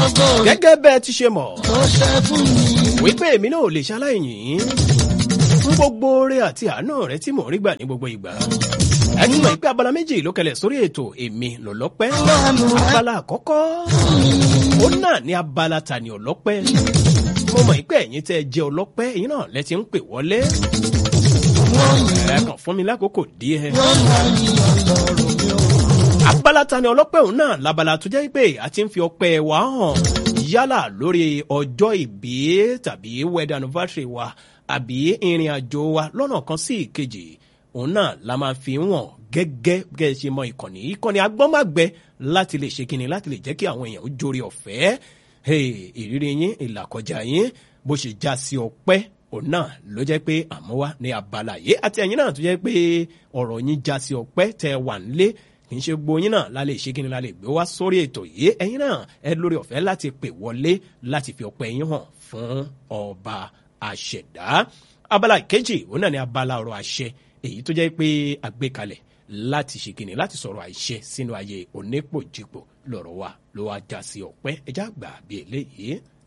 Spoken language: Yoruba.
ògo gẹ́gẹ́ bẹ́ẹ̀ ti ṣe mọ̀ tó ṣe fún mi. wípé èmi náà ò lè ṣaláìyìn fún gbogbo oore àti àánú rẹ tí mò ń rí gbà ní gbogbo ìgbà ẹni mọ̀ pé abala méjì ló kẹlẹ̀ sórí ètò èmi lọ́lọ́pẹ́ abala àkọ́kọ́ ó náà ní abala tani ọlọ́pẹ́ mo mọ̀ pé ẹ̀yin tẹ́ ẹ jẹ́ ọlọ́pẹ́ ẹ̀yin náà lẹ ti ń pè wọlé ẹ kàn fún mi lákòókò díẹ̀ abala tani ọlọ́pẹ́ òun náà labala tó jẹ́ pé a ti ń fi ọpẹ́ wa hàn yálà lórí ọjọ́ ìbí tàbí wedding anniversary wa àbí ìrìn àjò wa lọ́nà kan sí ìkejì òun náà la máa fi wọ̀n gẹ́gẹ́ gẹ́gẹ́ ṣe mọ ìkànnì ìkànnì agbọ́nmágbẹ́ láti lè ṣe kíni láti lè jẹ́ kí àwọn èèyàn ó jórí ọ̀fẹ́ Hey, ìrírí yín ìlàkọjá yín bó ṣe já sí ọpẹ́ òun náà ló jẹ́ pé àmọ́ wá ní abala yìí àti ẹ̀yin náà tó jẹ́ pé ọ̀rọ̀ yín já sí ọpẹ́ tẹ́ wà nílé kì í ṣe gbóyin náà la lè ṣe kí ni la lè gbé wá sórí ètò yìí ẹ̀yin náà ẹ lórí ọ̀fẹ́ láti pè wọlé láti fi ọpẹ́ yín hàn fún ọba àṣẹ̀dá abala ìkejì òun náà ni abala ọ̀rọ̀ àṣẹ èyí tó jẹ́ pé àgbékalẹ̀ láti ṣe kí ni láti sọ̀rọ̀ àìṣẹ sínú ayé onípòjìpò lọ́rọ̀ wa ló wá já sí ọpẹ́ ẹjá gbà bí eléyìí.